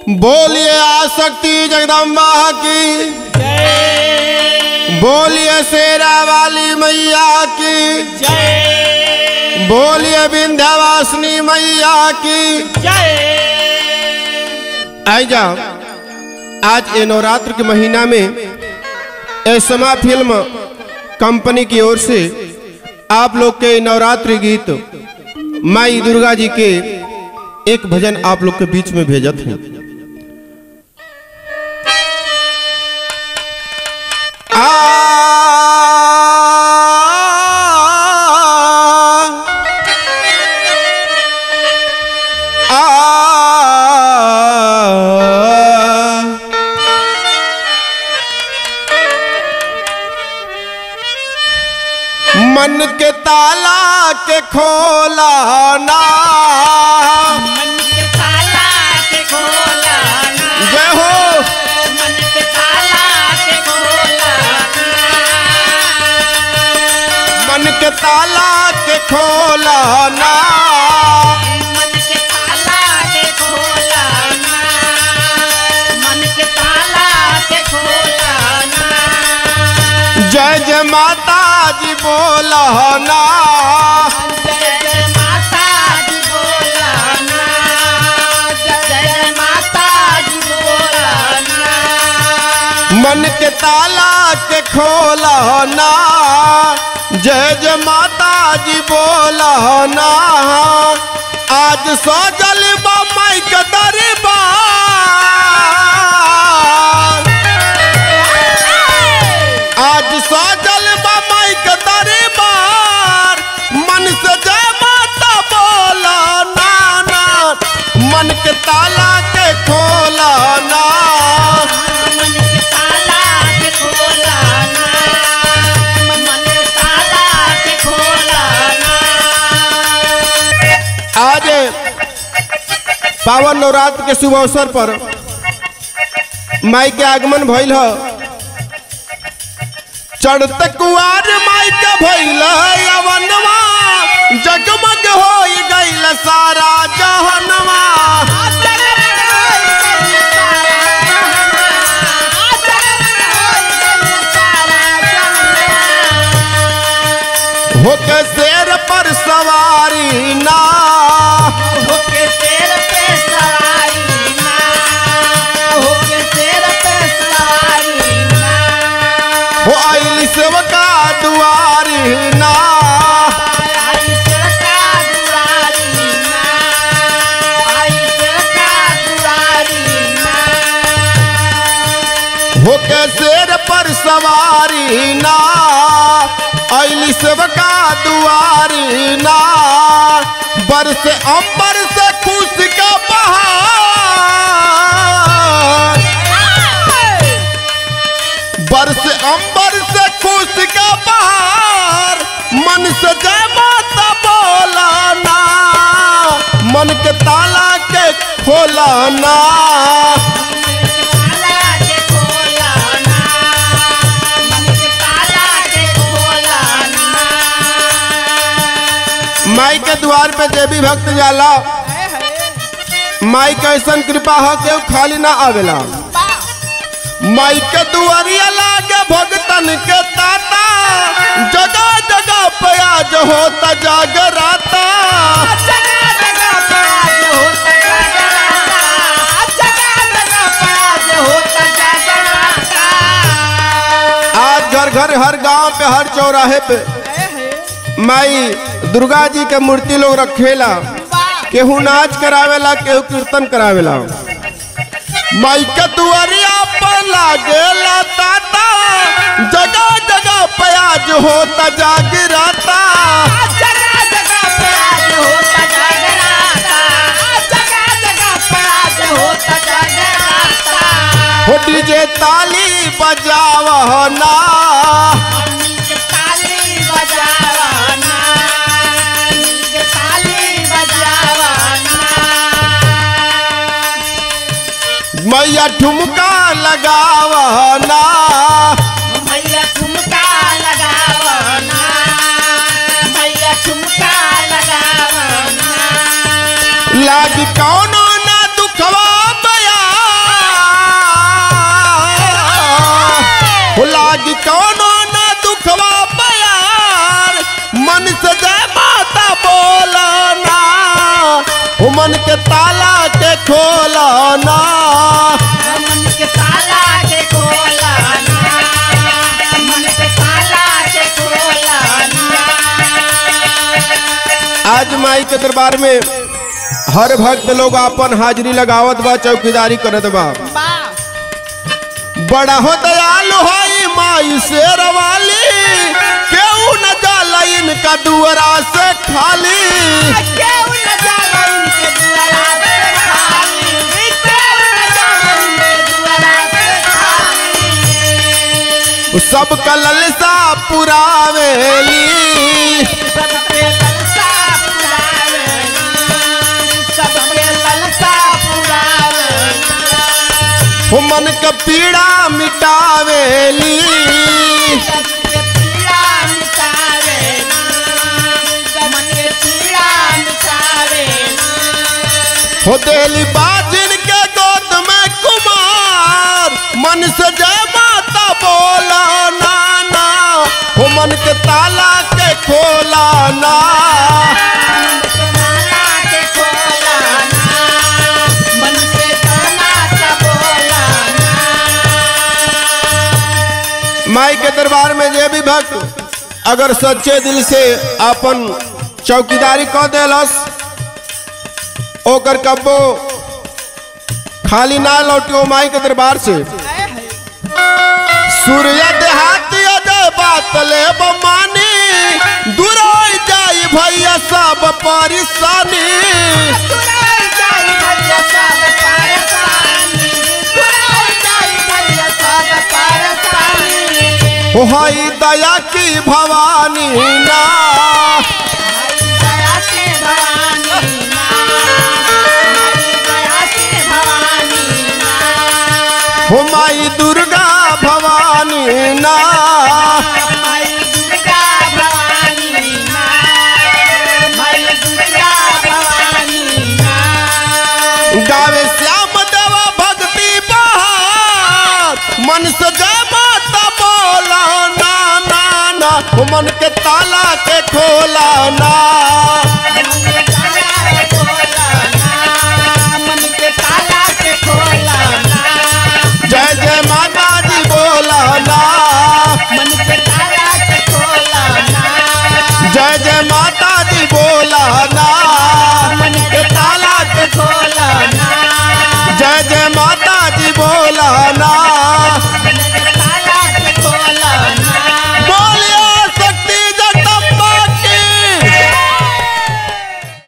बोलिए आसक्ति जगदम्बा की जय बोलिए शेरा वाली मैया की जय बोलिए विंध्यवासिनी मैया की जय आई जाओ आज ये नवरात्र के महीना में एसमा फिल्म कंपनी की ओर से आप लोग के नवरात्रि गीत माई दुर्गा जी के एक भजन आप लोग के बीच में भेजत हैं आ आ मन के ताला के खोला ना मन के ताला के खोला ना जय हो मन के ताला के खोला मन के ताला के खोला ना मन के ताला के खोला ना मन के ताला के खोला ना जय जय माता जी बोला ना जय जय माता दी बोला ना जय जय माता दी बोला ना मन के ताला के खोला ना जय जय माता जी बोला ना आज सजल बा माई के दरबार आज सजल बा माई के दरबार मन से जय माता बोला ना ना मन के ताला के खोला ना मन के ताला के खोला ना मन के ताला के खोला ना आज पावन नवरात्र के शुभ अवसर पर माई के आगमन भइल ह चढ़ते कुआर माई के भइल है अवनवा जगमग हो गइल सारा जहनवा होके शेर पर सवारी ना होके शेर पे सवारी ना होके शेर पे सवारी ना हो आइल सेवका दुआरी ना आई सरका दुआरी ना आई सरका दुआरी ना होके शेर पर सवारी ना आइल सेवका दुआरी ना बरस अंबर से खुश का बहार बरस अंबर से खुश का बहार मन से जय माता बोला ना मन के ताला के खोला ना ताला के खोला ना मन के ताला के खोला ना माई के द्वार पे देवी भक्त जाला माई के ऐसन कृपा हो के खाली ना आवेला माई के दुआरिया लागे भगतन के ताता जगह जगह पे आज होता जागराता जगह जगह पे आज होता जागराता जगह जगह पे आज होता जागराता आज घर घर हर गांव पे हर चौराहे पे माई दुर्गा जी के मूर्ति लोग रखेला केहू नाच करावेला केहू कीर्तन करावेला माई के दुआरिया पर लागेला ताता जगह जगह पे आज होता जागराता जगह जगह पे आज होता जागराता जगह जगह पे आज होता जागराता हो डीजे ताली बजावना नीक ताली बजावना नीक ताली बजावना मैया ठुमका लगावना मैया ठुमका लगावना मैया ठुमका लगावना लागी कौनो ना दुखवा बया के ताला के खोला ना मन के ताला के खोला ना मन के ताला के खोला ना आज माई के दरबार में हर भक्त लोग अपन हाजिरी लगावत बा चौकीदारी करत बा बा बड़ा हो दयालु होई माई शेर वाली केहू न जाला इनका दुआरा से खाली केहू न जाला इनके दुआरा से खाली केहू न जाला इनके दुआरा से खाली सब कललसा पुरावेली सबके ललसा पुरावे सबके ललसा पुरावे हो मन के पीड़ा मिटावेली सबके पीड़ा मिटावे मन के पीड़ा मिटावे हो देली बाजिन के गोद में कुमार मन से जय माता बोला ना ना हो मन के ताला के खोला ना ताला के खोला ना मन से ताला का बोला ना माई के दरबार में जे भी भक्त अगर सच्चे दिल से अपन चौकीदारी कह देलस ओकर कब्बो खाली ना लौटियो माई के दरबार से सूर्य देहाती अजय बात ले बमानी दूर हो जाई भैया सब परेशानी तुराई जाई भैया सब परेशानी तुराई जाई भैया सब परेशानी हो हई दया की भवानी ना दया से भवानी ना हमारी दया से भवानी ना हो माई दुर्गा भवानी ना हमारी दुर्गा भवानी ना हमारी दुर्गा भवानी ना गावे श्याम देवा भक्ति बहार मन से जय माता बोला ना ना ना हो मन के ताला के खोला ना